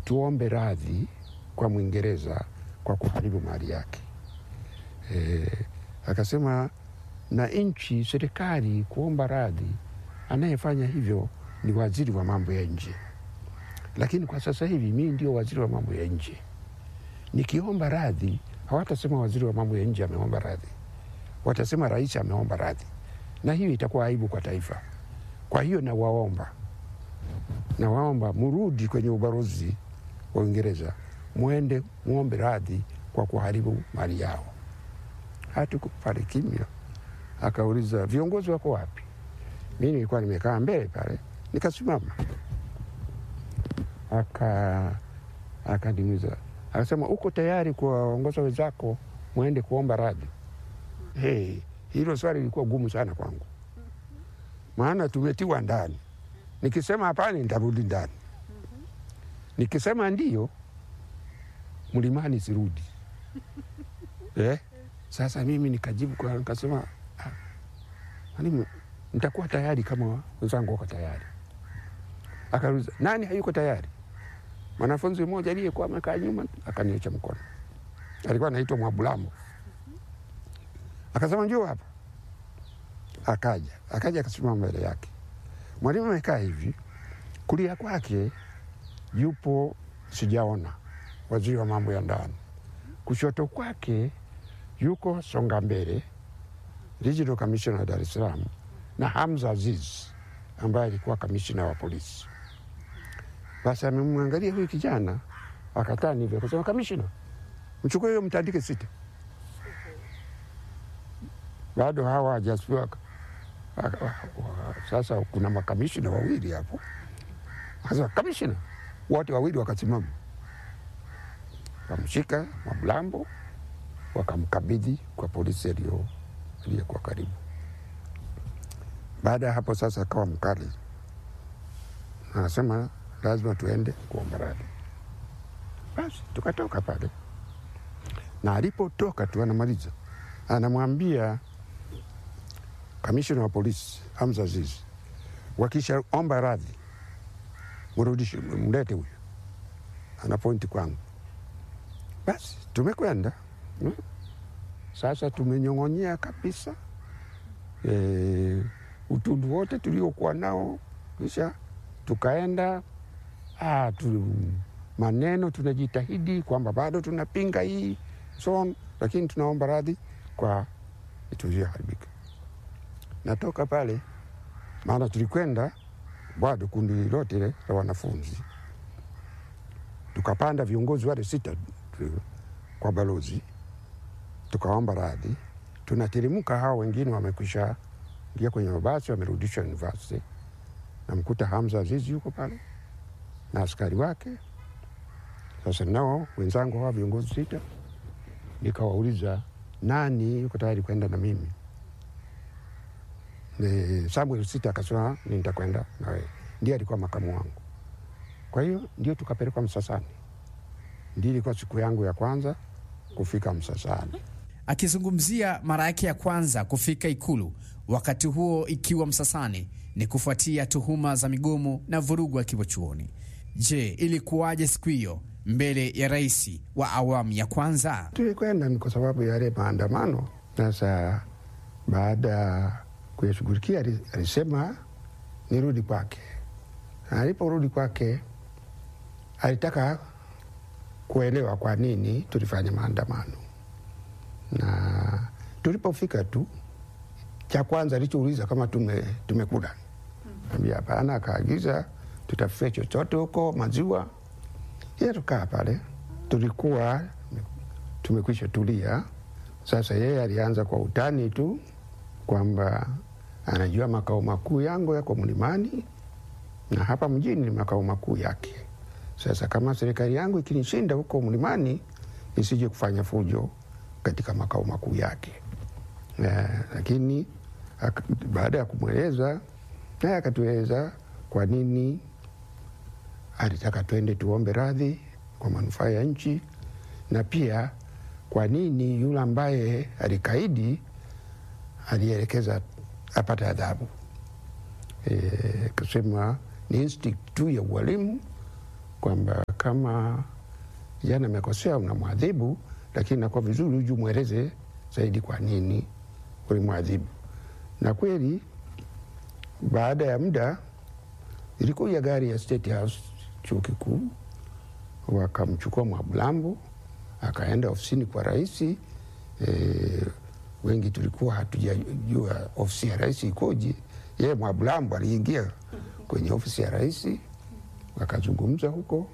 tuombe radhi kwa Mwingereza kwa kuharibu mali yake. E, akasema na nchi serikali kuomba radhi, anayefanya hivyo ni waziri wa mambo ya nje, lakini kwa sasa hivi mimi ndio waziri wa mambo ya nje. Nikiomba radhi, hawatasema waziri wa mambo ya nje ameomba radhi, watasema rais ameomba radhi, na hiyo itakuwa aibu kwa taifa. Kwa hiyo nawaomba, nawaomba murudi kwenye ubalozi wa Uingereza, mwende muombe radhi kwa kuharibu mali yao. Hatuko pale kimya. Akauliza viongozi wako wapi? Mi nilikuwa nimekaa mbele pale, nikasimama. Aka akaniuliza akasema, uko tayari kuwaongoza wenzako mwende kuomba radhi? Hey, hilo swali lilikuwa gumu sana kwangu, maana tumetiwa ndani. Nikisema hapana, nitarudi ndani. Nikisema ndio, mlimani sirudi. eh? Sasa mimi nikajibu kwa nikasema, "Ah, mwalimu, nitakuwa tayari kama wenzangu wako tayari. Akauliza, nani hayuko tayari? Mwanafunzi mmoja aliyekuwa amekaa nyuma akaniacha mkono, alikuwa anaitwa Mwabulamo. Akasema njoo hapa. Akaja akaja akasimama mbele yake. Mwalimu amekaa hivi, kulia kwake yupo sijaona waziri wa mambo ya ndani, kushoto kwake yuko Songa Mbele, regional commissioner wa Dar es Salaam, na Hamza Aziz ambaye alikuwa kamishina wa polisi. Basi amemwangalia huyu kijana akatani hivyo, akasema kamishina, mchukue hiyo mtandike sita. Bado hawa hajasifiwa. Aka- wa- Sasa kuna makamishina wawili hapo, akasema kamishina, wote wawili wakasimama, wakamshika Mwabulambo wakamkabidhi kwa polisi aliyo- aliyekuwa karibu. Baada ya hapo sasa akawa mkali, anasema lazima tuende kuomba radhi. Basi tukatoka pale, na alipotoka tu anamaliza, anamwambia kamishina wa polisi Hamza Aziz, wakishaomba radhi mrudishe, mlete huyu, ana pointi kwangu. Basi tumekwenda Mm. Sasa tumenyong'onyea kabisa e, utundu wote tuliokuwa nao, kisha tukaenda ah, tu, maneno tunajitahidi kwamba bado tunapinga hii so on, lakini tunaomba radhi kwa tulioharibika. Natoka pale, maana tulikwenda bado kundi lote la wanafunzi, tukapanda viongozi wale sita tu- kwa balozi tukaomba radhi. Tunateremka, hao wengine wamekwisha ingia kwenye mabasi, wamerudishwa university. Namkuta Hamza Azizi yuko pale na askari wake. Sasa nao wenzangu hawa viongozi sita, nikawauliza nani yuko tayari kwenda na mimi. Ni Samuel Sita akasema "Mimi nitakwenda na wewe, ndiye alikuwa makamu wangu. Kwa hiyo ndio tukapelekwa Msasani. Ndio ilikuwa siku yangu ya kwanza kufika Msasani. Akizungumzia mara yake ya kwanza kufika Ikulu, wakati huo ikiwa Msasani, ni kufuatia tuhuma za migomo na vurugu akiwa chuoni. Je, ilikuwaje siku hiyo mbele ya rais wa awamu ya kwanza? Tulikwenda ni kwa sababu ya yale maandamano. Sasa baada ya kuyashughulikia, ali- alisema nirudi kwake. Na Aliporudi kwake, alitaka kuelewa kwa nini tulifanya maandamano, na tulipofika tu, cha kwanza alichouliza kama tume, tumekula. Ambia hapana, akaagiza tutafute chochote huko, maziwa. Yeye tukaa pale, tulikuwa tumekwisha tulia. Sasa yeye alianza kwa utani tu kwamba anajua makao makuu yangu yako Mlimani na hapa mjini ni makao makuu yake. Sasa kama serikali yangu ikinishinda huko Mlimani, nisije kufanya fujo katika makao makuu yake. Eh, lakini ak- baada ya kumweleza naye akatueleza kwa nini alitaka twende tuombe radhi kwa manufaa ya nchi na pia kwa nini yule ambaye alikaidi alielekeza apate adhabu. E, kusema ni instinct tu ya ualimu kwamba kama kijana amekosea unamwadhibu, lakini nakuwa vizuri uju mweleze zaidi kwa nini ulimwadhibu. Na kweli baada ya muda ilikuja gari ya State House chuo kikuu, wakamchukua Mwabulambo akaenda ofisini kwa rais. E, wengi tulikuwa hatujajua ofisi ya rais ikoje. Yeye Mwabulambo aliingia kwenye ofisi ya rais, wakazungumza huko,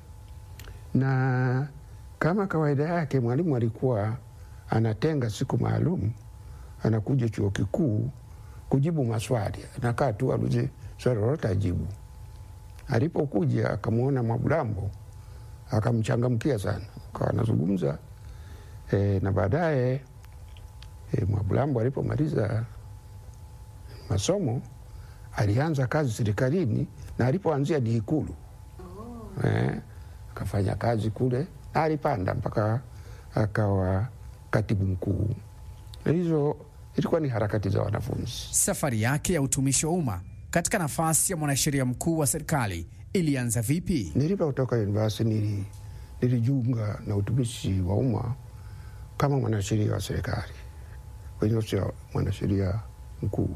na kama kawaida yake mwalimu alikuwa anatenga siku maalum, anakuja chuo kikuu kujibu maswali, anakaa tu aluze swali lolote ajibu. Alipokuja akamwona Mwabulambo akamchangamkia sana, akawa anazungumza e, na baadaye e, Mwabulambo alipomaliza masomo alianza kazi serikalini, na alipoanzia ni Ikulu e, akafanya kazi kule na alipanda mpaka akawa katibu mkuu. Hizo ilikuwa ni harakati za wanafunzi. Safari yake ya utumishi wa umma katika nafasi ya mwanasheria mkuu wa serikali ilianza vipi? Nilipotoka university nili, nilijiunga na utumishi wa umma kama mwanasheria wa serikali kwenye ofisi ya mwanasheria mkuu.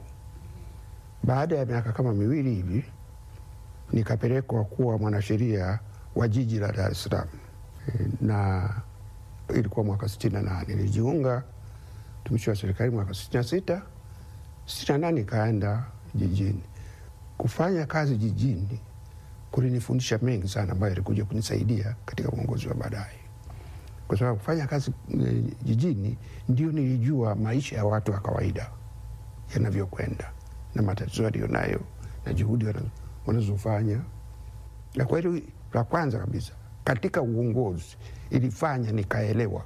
Baada ya miaka kama miwili hivi nikapelekwa kuwa mwanasheria wa jiji la Dar es Salaam e, na ilikuwa mwaka sitini na nane nilijiunga utumishi wa serikali mwaka sitini na sita sitini na nane ikaenda jijini kufanya kazi jijini kulinifundisha mengi sana ambayo yalikuja kunisaidia katika uongozi wa baadaye, kwa sababu kufanya kazi e, jijini ndio nilijua maisha ya watu wa kawaida yanavyokwenda na matatizo walionayo na juhudi wanazofanya. Na kwa hilo la kwanza kabisa katika uongozi ilifanya nikaelewa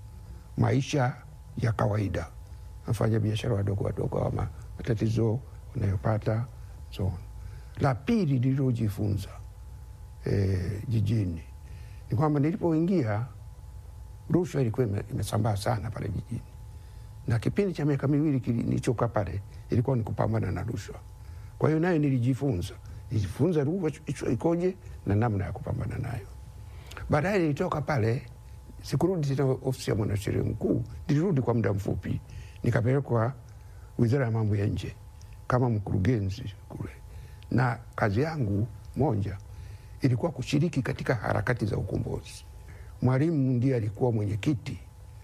maisha ya kawaida, nafanya biashara wadogo wadogo ama matatizo wanayopata so. La pili nililojifunza e, jijini ni kwamba nilipoingia rushwa ilikuwa imesambaa sana pale jijini, na kipindi cha miaka miwili nilichokaa pale ilikuwa ni kupambana na rushwa. Kwa hiyo nayo nilijifunza, nilijifunza rushwa ikoje na namna ya kupambana nayo. Baadaye nilitoka pale, sikurudi tena ofisi ya mwanasheria mkuu, nilirudi kwa muda mfupi, nikapelekwa wizara ya mambo ya nje kama mkurugenzi kule, na kazi yangu moja ilikuwa kushiriki katika harakati za ukombozi. Mwalimu ndiye alikuwa mwenyekiti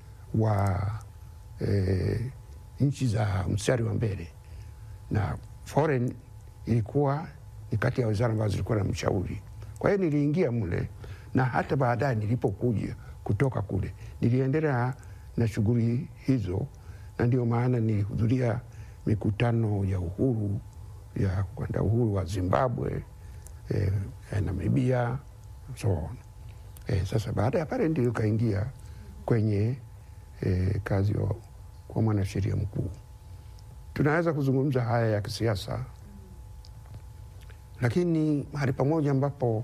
wa e, nchi za mstari wa mbele, na foreign ilikuwa ni kati ya wizara ambazo zilikuwa na mshauri. Kwa hiyo niliingia mle, na hata baadaye nilipokuja kutoka kule niliendelea na shughuli hizo, na ndio maana nilihudhuria mikutano ya uhuru ya kwenda uhuru wa Zimbabwe eh, Namibia so on. Eh, sasa baada ya pale ndio kaingia kwenye eh, kazi wa, kwa mwanasheria mkuu. Tunaweza kuzungumza haya ya kisiasa, lakini mahali pamoja ambapo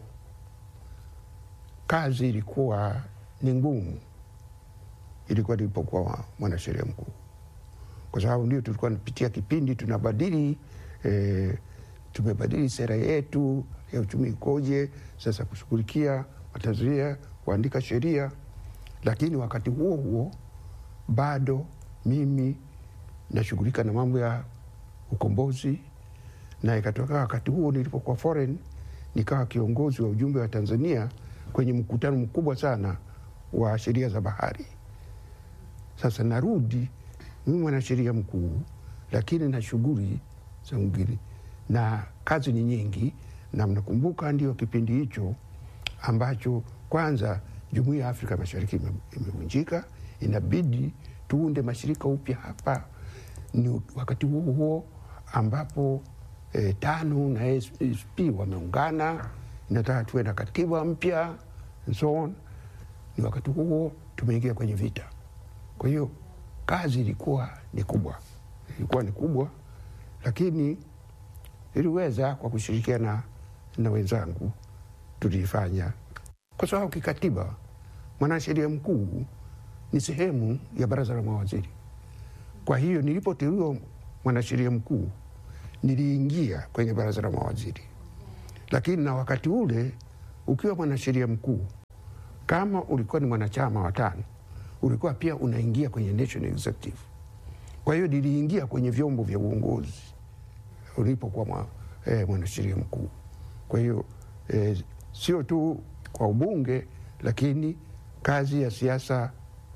kazi ilikuwa ni ngumu ilikuwa nilipokuwa mwanasheria mkuu, kwa sababu ndio tulikuwa napitia kipindi tunabadili eh, tumebadili sera yetu ya uchumi ikoje sasa, kushughulikia matazia, kuandika sheria. Lakini wakati huo huo bado mimi nashughulika na mambo ya ukombozi, na ikatoka wakati huo nilipokuwa foreign, nikawa kiongozi wa ujumbe wa Tanzania kwenye mkutano mkubwa sana wa sheria za bahari. Sasa narudi mimi mwanasheria mkuu, lakini na shughuli za ngili na kazi ni nyingi, na mnakumbuka ndio kipindi hicho ambacho kwanza jumuiya ya Afrika Mashariki imevunjika, inabidi tuunde mashirika upya hapa. Ni wakati huo huo ambapo e, TANU na SP wameungana, inataka tuwe na katiba mpya and so on. Ni wakati huo tumeingia kwenye vita, kwa hiyo kazi ilikuwa ni kubwa, ilikuwa ni kubwa, lakini iliweza kwa kushirikiana na wenzangu tuliifanya, kwa sababu kikatiba mwanasheria mkuu ni sehemu ya baraza la mawaziri. Kwa hiyo nilipoteuliwa mwanasheria mkuu niliingia kwenye baraza la mawaziri, lakini na wakati ule ukiwa mwanasheria mkuu kama ulikuwa ni mwanachama wa tano ulikuwa pia unaingia kwenye national executive. Kwa hiyo niliingia kwenye vyombo vya uongozi ulipokuwa mwa, eh, mwanasheria mkuu. Kwa hiyo eh, sio tu kwa ubunge, lakini kazi ya siasa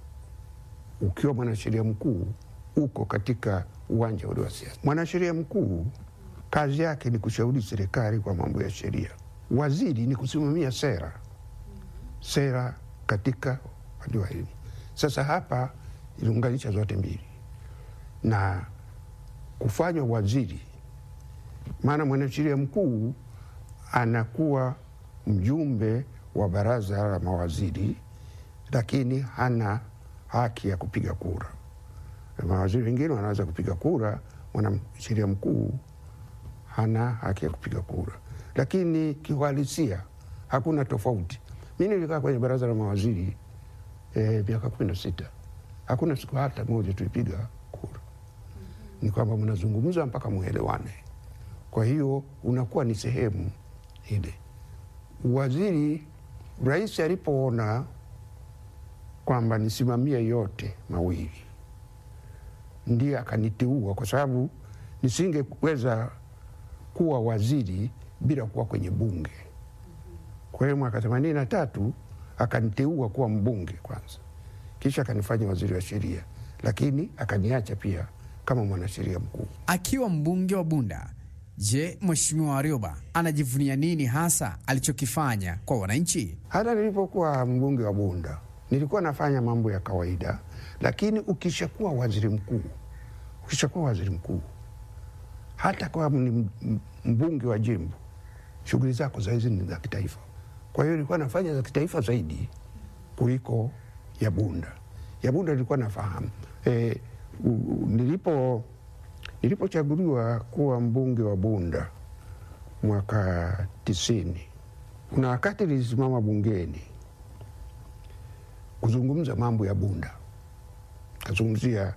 ukiwa mwanasheria mkuu uko katika uwanja ule wa siasa. Mwanasheria mkuu kazi yake ni kushauri serikali kwa mambo ya sheria. Waziri ni kusimamia sera sera katika upande wa elimu. Sasa hapa iliunganisha zote mbili na kufanywa waziri, maana mwanasheria mkuu anakuwa mjumbe wa baraza la mawaziri, lakini hana haki ya kupiga kura. Mawaziri wengine wanaweza kupiga kura, mwanasheria mkuu hana haki ya kupiga kura, lakini kiuhalisia hakuna tofauti. Mi nilikaa kwenye baraza la mawaziri eh, miaka kumi na sita hakuna siku hata moja tulipiga kura. Ni kwamba mnazungumza mpaka mwelewane. Kwa hiyo unakuwa ni sehemu ile. Waziri, rais alipoona kwamba nisimamie yote mawili, ndiye akaniteua, kwa sababu nisingeweza kuwa waziri bila kuwa kwenye bunge. Kwa hiyo mwaka themanini na tatu akaniteua kuwa mbunge kwanza, kisha akanifanya waziri wa sheria, lakini akaniacha pia kama mwanasheria mkuu. Akiwa mbunge wa Bunda, je, Mheshimiwa Warioba anajivunia nini hasa alichokifanya kwa wananchi? Hata nilipokuwa mbunge wa Bunda nilikuwa nafanya mambo ya kawaida, lakini ukishakuwa waziri mkuu, ukishakuwa waziri mkuu, hata kama ni mbunge wa jimbo, shughuli zako zaidi ni za kitaifa. Kwa hiyo nilikuwa nafanya za kitaifa zaidi kuliko ya Bunda. Ya Bunda nilikuwa nafahamu e, nilipo nilipochaguliwa kuwa mbunge wa Bunda mwaka tisini, kuna wakati nilisimama bungeni kuzungumza mambo ya Bunda, kazungumzia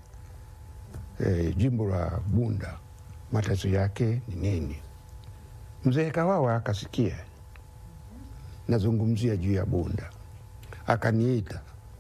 e, jimbo la Bunda, matatizo yake ni nini. Mzee Kawawa akasikia nazungumzia juu ya Bunda, akaniita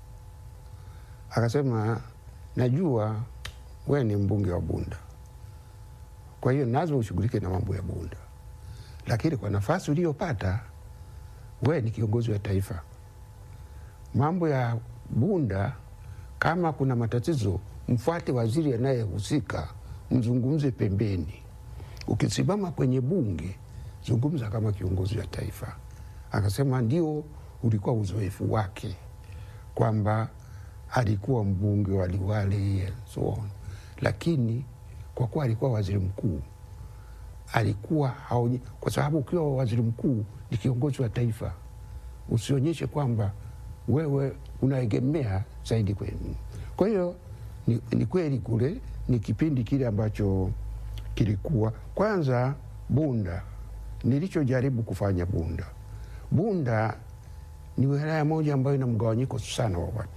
akasema, najua we ni mbunge wa Bunda, kwa hiyo nazo ushughulike na mambo ya Bunda, lakini kwa nafasi uliyopata we ni kiongozi wa taifa, mambo ya Bunda, kama kuna matatizo, mfuate waziri anayehusika, mzungumze pembeni. Ukisimama kwenye bunge, zungumza kama kiongozi wa taifa. Akasema ndio ulikuwa uzoefu wake kwamba alikuwa mbunge wa Liwale and so on, lakini kwa kuwa alikuwa waziri mkuu alikuwa haonye, kwa sababu ukiwa waziri mkuu ni kiongozi wa taifa, usionyeshe kwamba wewe unaegemea zaidi kwenu. Kwa hiyo ni, ni kweli kule ni kipindi kile ambacho kilikuwa kwanza Bunda, nilichojaribu kufanya Bunda Bunda ni wilaya moja ambayo ina mgawanyiko sana wa watu.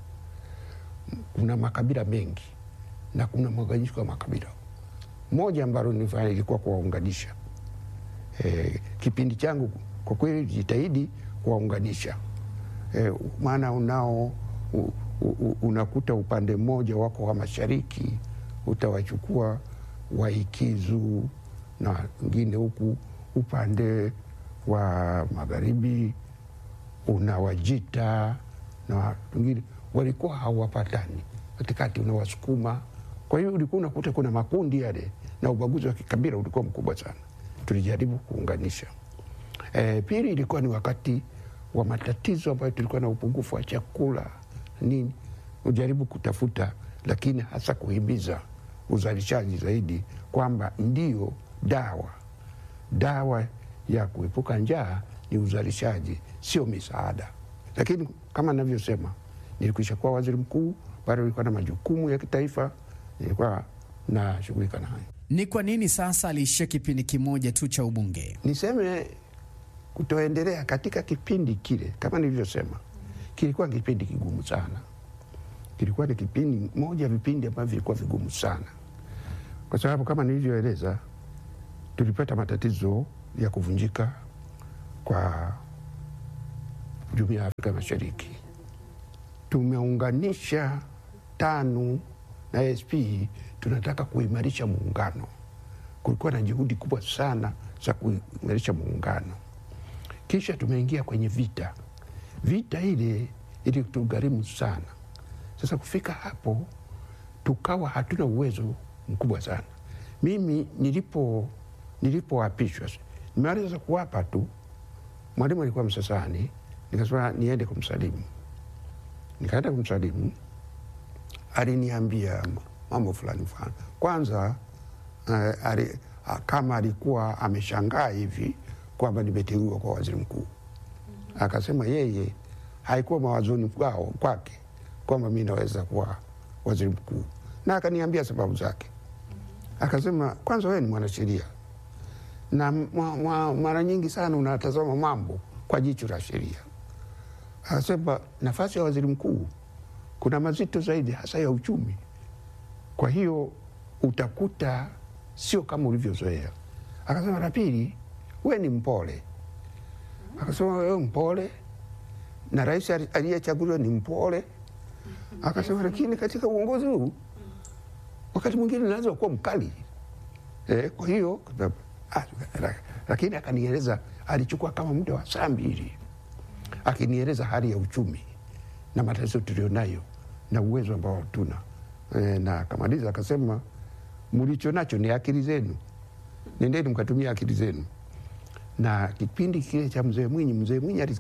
Kuna makabila mengi na kuna mgawanyiko wa makabila. Moja ambalo nilifanya ilikuwa kuwaunganisha. E, kipindi changu kwa kweli jitahidi kuwaunganisha e, maana unao u, u, unakuta upande mmoja wako wa mashariki utawachukua Waikizu na wengine huku upande wa magharibi una Wajita na wengine walikuwa hawapatani, katikati una Wasukuma. Kwa hiyo ulikuwa unakuta kuna makundi yale na ubaguzi wa kikabila ulikuwa mkubwa sana. Tulijaribu kuunganisha. E, pili ilikuwa ni wakati wa matatizo ambayo tulikuwa na upungufu wa chakula nini, ujaribu kutafuta, lakini hasa kuhimiza uzalishaji zaidi, kwamba ndio dawa dawa ya kuepuka njaa ni uzalishaji, sio misaada. Lakini kama navyosema, nilikwisha kuwa waziri mkuu, bado nilikuwa na majukumu ya kitaifa, nilikuwa nashughulika nayo. Ni kwa nini sasa aliishia kipindi kimoja tu cha ubunge? Niseme kutoendelea katika kipindi kile, kama nilivyosema, kilikuwa kipindi kigumu sana. Kilikuwa ni kipindi moja vipindi ambavyo vilikuwa vigumu sana, kwa sababu kama nilivyoeleza, tulipata matatizo ya kuvunjika kwa jumuiya ya Afrika Mashariki. Tumeunganisha TANU na ASP, tunataka kuimarisha muungano. Kulikuwa na juhudi kubwa sana za kuimarisha muungano, kisha tumeingia kwenye vita. Vita ile ilitugharimu sana. Sasa kufika hapo, tukawa hatuna uwezo mkubwa sana. Mimi nilipo nilipoapishwa, nimaliza kuwapa tu, mwalimu alikuwa Msasani, nikasema niende kumsalimu. Nikaenda kumsalimu, aliniambia mambo fulani fulani. Kwanza uh, ali, uh, kama alikuwa ameshangaa hivi kwamba nimeteuliwa kwa waziri mkuu, akasema yeye haikuwa mawazoni kwao kwake kwamba mi naweza kuwa waziri mkuu, na akaniambia sababu zake. Akasema kwanza, wewe ni mwanasheria na ma, ma, mara nyingi sana unatazama mambo kwa jicho la sheria. Akasema nafasi ya waziri mkuu kuna mazito zaidi, hasa ya uchumi. Kwa hiyo utakuta sio kama ulivyozoea. Akasema la pili, we ni mpole. Akasema wewe mpole na rais aliyechaguliwa ni mpole. Akasema lakini katika uongozi huu wakati mwingine naweza kuwa mkali eh, kwa hiyo ah, lakini akanieleza, alichukua kama muda wa saa mbili akinieleza hali ya uchumi na matatizo tulionayo na uwezo ambao hatuna e, na akamaliza akasema, mlicho nacho ni akili zenu, nendeni mkatumia akili zenu. Na kipindi kile cha mzee Mwinyi, mzee Mwinyi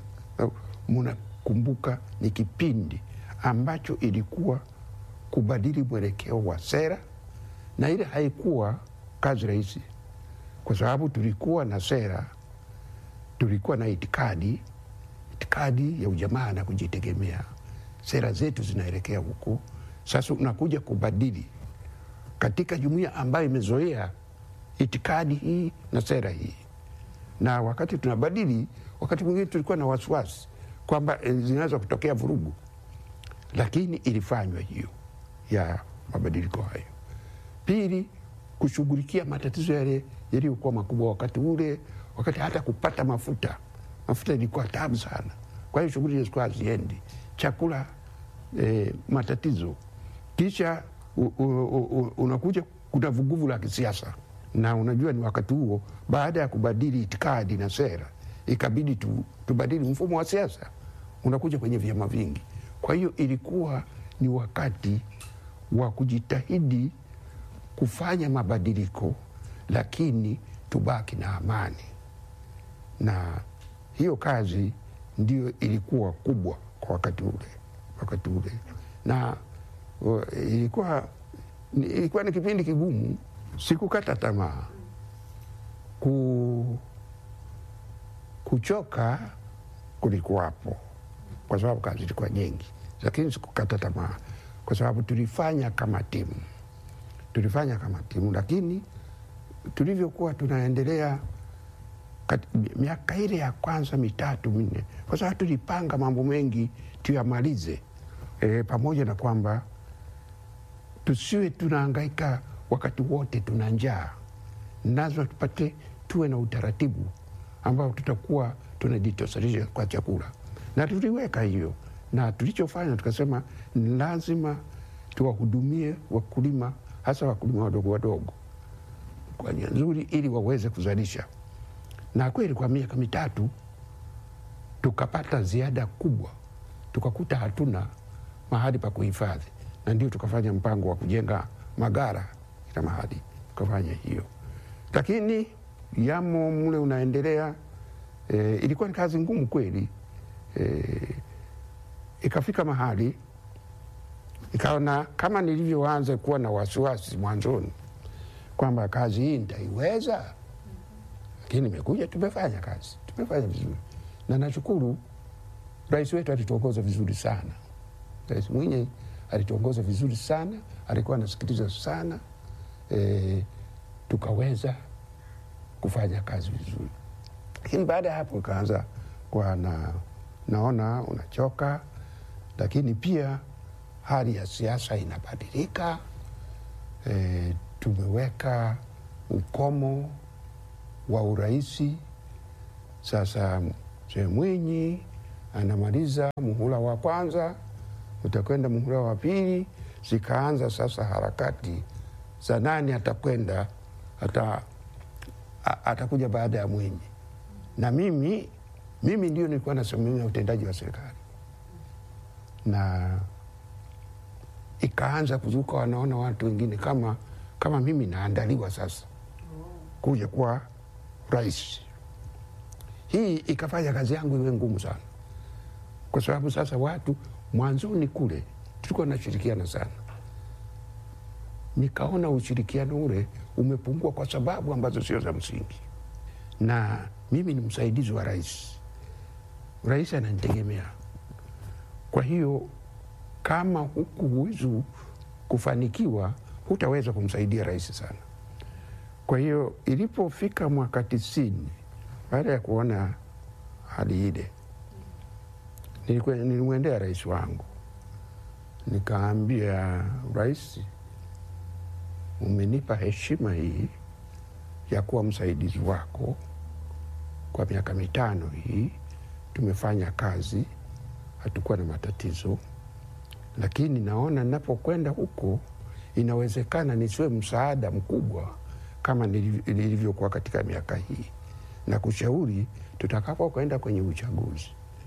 mnakumbuka, ni kipindi ambacho ilikuwa kubadili mwelekeo wa sera, na ile haikuwa kazi rahisi, kwa sababu tulikuwa na sera, tulikuwa na itikadi itikadi ya ujamaa na kujitegemea. Sera zetu zinaelekea huko. Sasa unakuja kubadili katika jumuiya ambayo imezoea itikadi hii na sera hii, na wakati tunabadili, wakati mwingine tulikuwa na wasiwasi kwamba zinaweza kutokea vurugu, lakini ilifanywa hiyo ya mabadiliko hayo. Pili, kushughulikia matatizo yale yaliyokuwa makubwa wakati ule, wakati hata kupata mafuta mafuta ilikuwa tabu sana. Kwa hiyo shughuli zilikuwa haziendi, chakula e, matatizo. Kisha u, u, u, unakuja kuna vuguvu la kisiasa, na unajua ni wakati huo, baada ya kubadili itikadi na sera, ikabidi tu, tubadili mfumo wa siasa, unakuja kwenye vyama vingi. Kwa hiyo ilikuwa ni wakati wa kujitahidi kufanya mabadiliko, lakini tubaki na amani na hiyo kazi ndio ilikuwa kubwa kwa wakati ule, wakati ule na uh, ilikuwa, ilikuwa ni kipindi kigumu. Sikukata tamaa ku, kuchoka kulikuwapo kwa sababu kazi ilikuwa nyingi, lakini sikukata tamaa kwa sababu tulifanya kama timu, tulifanya kama timu, lakini tulivyokuwa tunaendelea miaka ile ya kwanza mitatu minne, kwa sababu tulipanga mambo mengi tuyamalize, e, pamoja na kwamba tusiwe tunahangaika wakati wote tuna njaa. Lazima tupate tuwe na utaratibu ambao tutakuwa tunajitosheleza kwa chakula, na tuliweka hiyo, na tulichofanya tukasema ni lazima tuwahudumie wakulima, hasa wakulima wadogo wadogo kwa njia nzuri, ili waweze kuzalisha na kweli kwa miaka mitatu tukapata ziada kubwa, tukakuta hatuna mahali pa kuhifadhi, na ndio tukafanya mpango wa kujenga magara kila mahali, tukafanya hiyo, lakini yamo mle unaendelea. E, ilikuwa ni kazi ngumu kweli. E, ikafika mahali ikaona kama nilivyoanza kuwa na wasiwasi mwanzoni kwamba kazi hii nitaiweza lakini imekuja, tumefanya kazi, tumefanya vizuri, na nashukuru rais wetu alituongoza vizuri sana. Rais Mwinyi alituongoza vizuri sana, alikuwa anasikiliza sana e, tukaweza kufanya kazi vizuri. Lakini baada ya hapo ikaanza kwa na, naona unachoka, lakini pia hali ya siasa inabadilika. E, tumeweka ukomo wa uraisi sasa. Mzee Mwinyi anamaliza muhula wa kwanza, utakwenda muhula wa pili. Zikaanza sasa harakati za nani atakwenda ata, a- atakuja baada ya Mwinyi, na mimi mimi ndio nilikuwa nasimamia utendaji wa serikali, na ikaanza kuzuka, wanaona watu wengine kama kama mimi naandaliwa sasa kuja kuwa rais. Hii ikafanya kazi yangu iwe ngumu sana, kwa sababu sasa watu mwanzoni kule tulikuwa nashirikiana sana, nikaona ushirikiano ule umepungua kwa sababu ambazo sio za msingi, na mimi ni msaidizi wa rais. Rais ananitegemea, kwa hiyo kama huku huwezi kufanikiwa, hutaweza kumsaidia rais sana. Kwa hiyo ilipofika mwaka tisini, baada ya kuona hali ile, nilikuwa- nilimwendea rais wangu nikaambia, rais, umenipa heshima hii ya kuwa msaidizi wako kwa miaka mitano hii. Tumefanya kazi, hatukuwa na matatizo, lakini naona napokwenda huko inawezekana nisiwe msaada mkubwa kama niliv- nilivyokuwa katika miaka hii, na kushauri tutakapo kwenda kwenye uchaguzi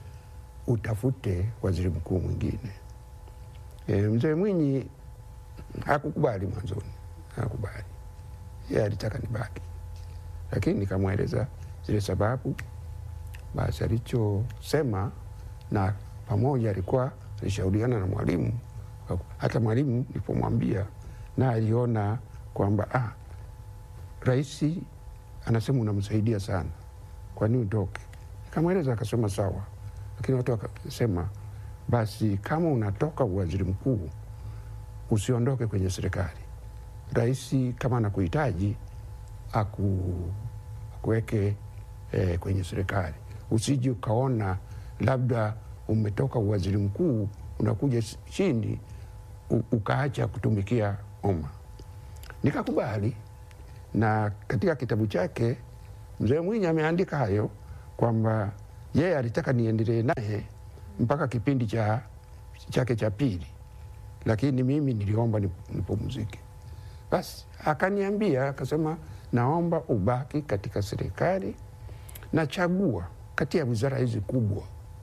utafute waziri mkuu mwingine. E, mzee Mwinyi hakukubali mwanzoni, hakukubali yeye alitaka nibaki, lakini nikamweleza zile sababu. Basi alichosema na pamoja alikuwa alishauriana na mwalimu. Hata mwalimu nilipomwambia, na aliona kwamba ah, rais anasema unamsaidia sana, kwa nini utoke? Nikamweleza, akasema sawa, lakini watu wakasema basi, kama unatoka uwaziri mkuu usiondoke kwenye serikali. Rais kama anakuhitaji aku, akuweke eh, kwenye serikali, usiji ukaona labda umetoka uwaziri mkuu unakuja chini u- ukaacha kutumikia umma. Nikakubali, na katika kitabu chake mzee Mwinyi ameandika hayo kwamba yeye alitaka niendelee naye mpaka kipindi cha chake cha pili, lakini mimi niliomba nip- nipumzike. Basi akaniambia akasema, naomba ubaki katika serikali na chagua kati ya wizara hizi kubwa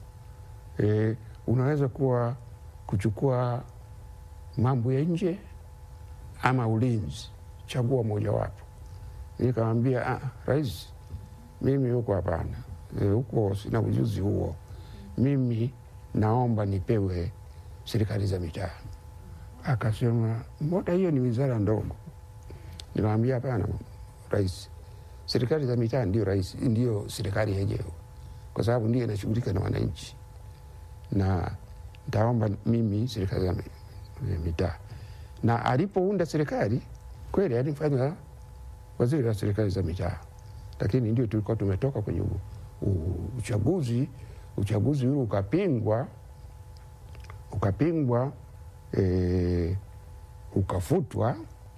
e, unaweza kuwa kuchukua mambo ya nje ama ulinzi, chagua mojawapo. Nikamwambia ah, rais, mimi huko hapana, e, huko sina ujuzi huo, mimi naomba nipewe serikali za mitaa. Akasema mbona hiyo ni wizara ndogo? Nikamwambia hapana, rais, serikali za mitaa ndio rais, ndio serikali yenyewe, kwa sababu ndio inashughulika na wananchi, na ntaomba mimi serikali za mi- mitaa. Na alipounda serikali kweli alifanya waziri wa serikali za mitaa, lakini ndio tulikuwa tumetoka kwenye u, u, uchaguzi. Uchaguzi ule ukapingwa, ukapingwa e, ukafutwa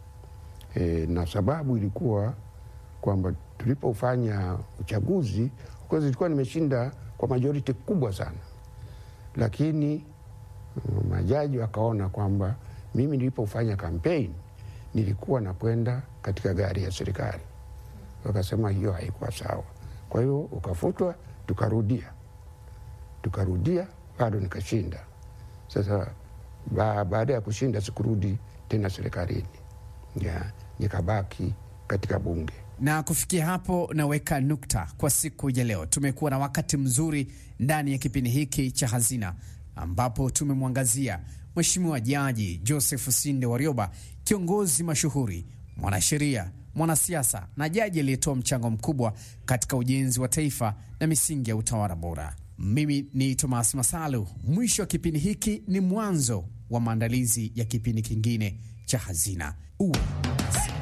e, na sababu ilikuwa kwamba tulipofanya uchaguzi of course ilikuwa nimeshinda kwa majority kubwa sana, lakini mm, majaji wakaona kwamba mimi nilipofanya kampeni nilikuwa nakwenda katika gari ya serikali, wakasema hiyo haikuwa sawa. Kwa hiyo ukafutwa, tukarudia tukarudia, bado nikashinda. Sasa ba, baada ya kushinda sikurudi tena serikalini, ya, nikabaki katika bunge. Na kufikia hapo naweka nukta kwa siku ya leo. Tumekuwa na wakati mzuri ndani ya kipindi hiki cha Hazina, ambapo tumemwangazia Mheshimiwa Jaji Joseph Sinde Warioba, kiongozi mashuhuri, mwanasheria, mwanasiasa na jaji aliyetoa mchango mkubwa katika ujenzi wa taifa na misingi ya utawala bora. Mimi ni Thomas Masalu. Mwisho wa kipindi hiki ni mwanzo wa maandalizi ya kipindi kingine cha Hazina. Uwe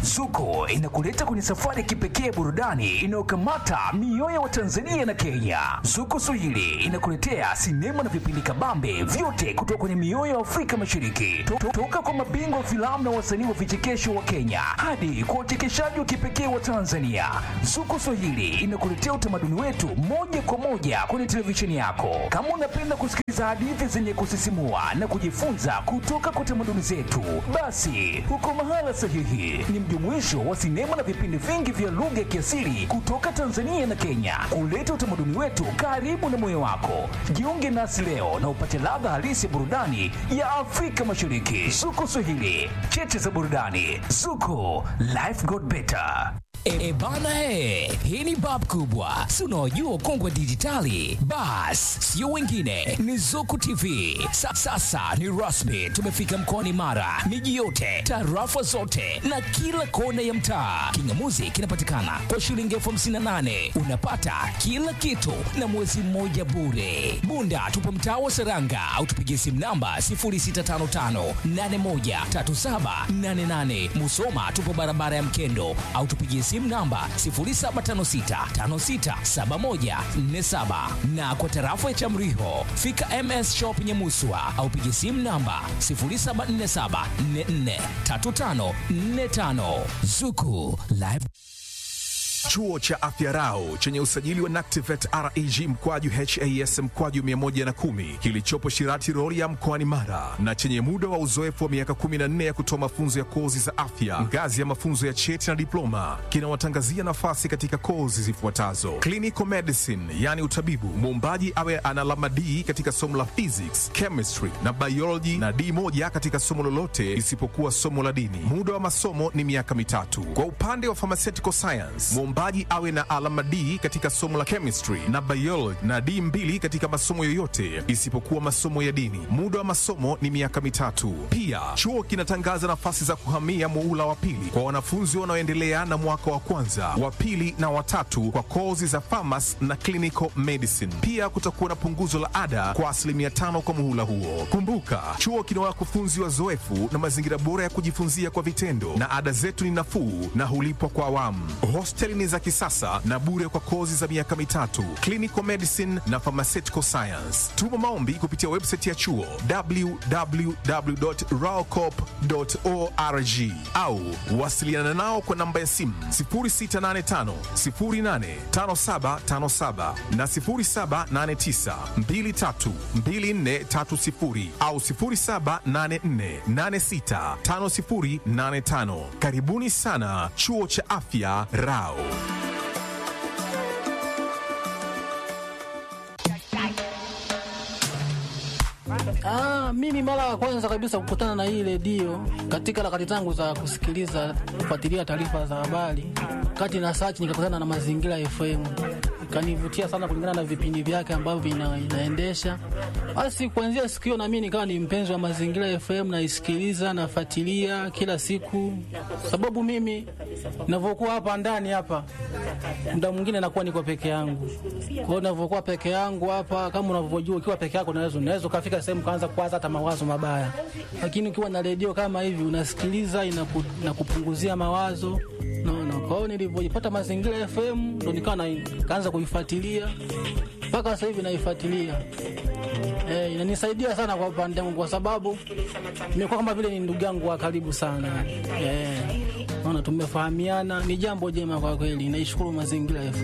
Zuko inakuleta kwenye safari ya kipekee burudani inayokamata mioyo wa Tanzania na Kenya. Zuko Swahili inakuletea sinema na vipindi kabambe vyote kutoka kwenye mioyo ya Afrika Mashariki, To- to- toka kwa mabingwa wa filamu na wasanii wa vichekesho wa Kenya hadi kwa uchekeshaji wa kipekee wa Tanzania. Zuko Swahili inakuletea utamaduni wetu moja kwa moja kwenye televisheni yako. Kama unapenda kusikiliza hadithi zenye kusisimua na kujifunza kutoka kwa tamaduni zetu, basi uko mahala sahihi. Ni mjumuisho wa sinema na vipindi vingi vya lugha ya kiasili kutoka Tanzania na Kenya, kuleta utamaduni wetu karibu na moyo wako. Jiunge nasi leo na upate ladha halisi ya burudani ya Afrika Mashariki. Zuko Swahili, cheche za burudani. Zuko, life got better. E, bana he, hii ni bab kubwa, si unaojua ukongwe dijitali? Bas, sio wengine, ni Zuku TV. Sa, sasa ni rasmi, tumefika mkoani Mara, miji yote, tarafa zote na kila kona ya mtaa. Kingamuzi kinapatikana kwa shilingi elfu hamsini na nane unapata kila kitu na mwezi mmoja bure. Bunda tupo mtaa wa Seranga au tupigie simu namba 0655813788. Musoma tupo barabara ya Mkendo au tupigie simu namba 0756567147 na kwa tarafa ya Chamriho fika MS Shop Nyamuswa au pigie simu namba 0747443545 Zuku Live Chuo cha Afya Rau chenye usajili wa NACTIVATE reg mkwaju has mkwaju 110 kilichopo Shirati Rorya mkoani Mara na chenye muda wa uzoefu wa miaka 14 ya kutoa mafunzo ya kozi za afya ngazi ya mafunzo ya cheti na diploma kinawatangazia nafasi katika kozi zifuatazo: clinical medicine, yani utabibu, muombaji awe ana alama D katika somo la physics, chemistry na biology na D moja katika somo lolote isipokuwa somo la dini. Muda wa masomo ni miaka mitatu. Kwa upande wa pharmaceutical science, mwombaji awe na alama D katika somo la chemistry na biology na D mbili katika masomo yoyote isipokuwa masomo ya dini. Muda wa masomo ni miaka mitatu. Pia chuo kinatangaza nafasi za kuhamia muula wa pili kwa wanafunzi wanaoendelea na mwaka wa kwanza, wa pili na watatu kwa kozi za pharmacy na clinical medicine. Pia kutakuwa na punguzo la ada kwa asilimia tano kwa muhula huo. Kumbuka, chuo kina wakufunzi wazoefu na mazingira bora ya kujifunzia kwa vitendo, na ada zetu ni nafuu na hulipwa kwa awamu. Hosteli ni za kisasa na bure kwa kozi za miaka mitatu, clinical medicine na pharmaceutical science. Tuma maombi kupitia website ya chuo www.raocop.org au wasiliana nao kwa namba ya simu 0685 085757 na 0789 232430 au 0784865085. Karibuni sana chuo cha afya Rao. Ah, mimi mara ya kwanza kabisa kukutana na hii redio katika harakati zangu za kusikiliza kufuatilia taarifa za habari, kati na search nikakutana na Mazingira FM, ikanivutia sana kulingana na vipindi vyake ambavyo ina, inaendesha. Basi kuanzia siku hiyo na mimi nikawa ni mpenzi wa Mazingira FM, naisikiliza nafuatilia kila siku, sababu mimi ninavyokuwa hapa ndani hapa muda mwingine nakuwa niko peke yangu. Kwa hiyo ninavyokuwa peke yangu hapa, kama unavyojua, ukiwa peke yako unaweza unaweza ukafika sehemu kaanza kuwaza hata mawazo mabaya, lakini ukiwa na redio kama hivi unasikiliza, inaku, inakupunguzia mawazo naona. Kwa hiyo nilivyojipata Mazingira FM ndo nikawa na- nikaanza kuifuatilia mpaka sasa hivi naifuatilia. Eh, inanisaidia sana kwa upande wangu kwa sababu nimekuwa kama vile ni ndugu yangu wa karibu sana. Eh, naona tumefahamiana, ni jambo jema kwa kweli. Naishukuru Mazingira FM.